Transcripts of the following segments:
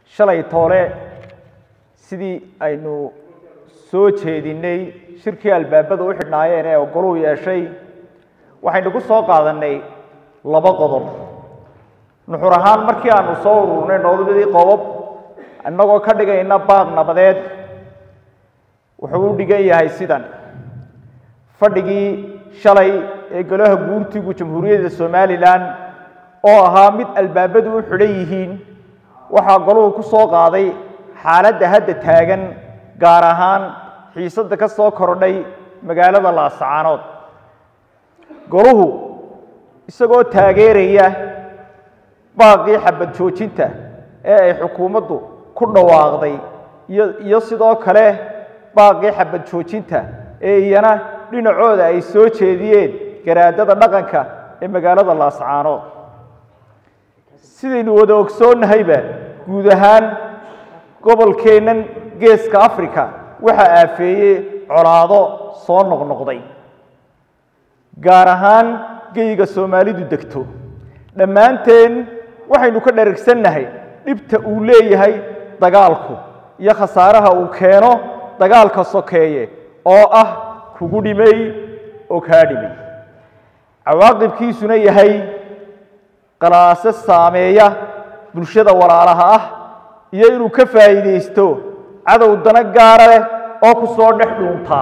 shalay toole sidii aynu soo jeedinay shirkii albaabada u xidhnaayeen ee ogoluu yeeshay waxaynu ku soo qaadannay laba qodob nuxur ahaan markii aanu soo ururnay noodobadii qodob innagoo ka dhigayna baaq nabadeed wuxuu u dhigan yahay sidan fadhigii shalay ee golaha guurtigu jamhuuriyadda somalilan oo ahaa mid albaabadu u xidhan yihiin waxaa goluhu ku soo qaaday xaaladda hadda taagan gaar ahaan xiisadda ka soo kordhay magaalada laasacaanood goluhu isagoo taageeraya baaqii xabad joojinta ee ay xukuumaddu ku dhawaaqday iyo iyo sidoo kale baaqii xabad joojinta ee iyana dhinacooda ay soo jeediyeen garaadada dhaqanka ee magaalada laascaanood sidaynu wada ogsoonnahayba guud ahaan gobolkeennan geeska africa waxaa aafeeyey colaado soo noqnoqday gaar ahaan geyga soomaalidu degto dhammaanteen waxaynu ka dharagsannahay dhibta uu leeyahay dagaalku iyo khasaaraha uu keeno dagaalka sokeeye oo ah kugu dhimay oo kaa dhimay cawaaqibkiisuna yahay qalaase saameeya bulshada walaalaha ah iyo inuu ka faa'iidaysto cadow dana gaara leh oo ku soo dhex dhuuntaa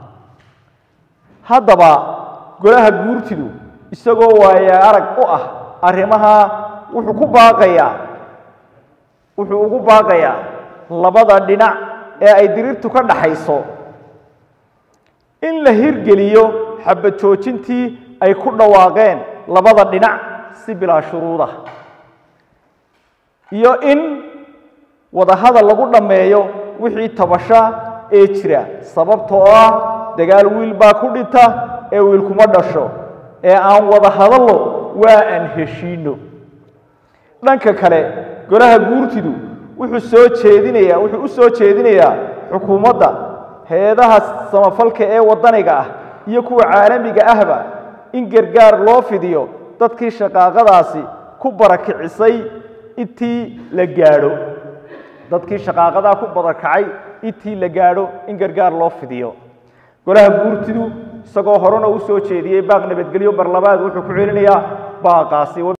haddaba golaha guurtidu isagoo waaye arag u ah arrimaha wuxuu ku baaqayaa wuxuu ugu baaqayaa labada dhinac ee ay diriirtu ka dhaxayso in la hirgeliyo xabad joojintii ay ku dhawaaqeen labada dhinac si bilaa shuruuda iyo in wadahadal lagu dhammeeyo wixii tabasha ee jira sababtoo ah dagaal wiil baa ku dhinta ee wiil kuma dhasho ee aan wada hadallo waa aan heshiino dhanka kale golaha guurtidu wuxuu soo jeedinayaa wuxuu u soo jeedinayaa xukuumadda hay-adaha samafalka ee waddaniga ah iyo kuwa caalamiga ahba in gargaar loo fidiyo dadkii shaqaaqadaasi ku barakicisay intii la gaadho dadkii shaqaaqadaa ku barakacay intii la gaadho in gargaar loo fidiyo golaha guurtidu isagoo horena u soo jeediyey baaq nabadgelyo mar labaad wuxuu ku celinayaa baaqaasi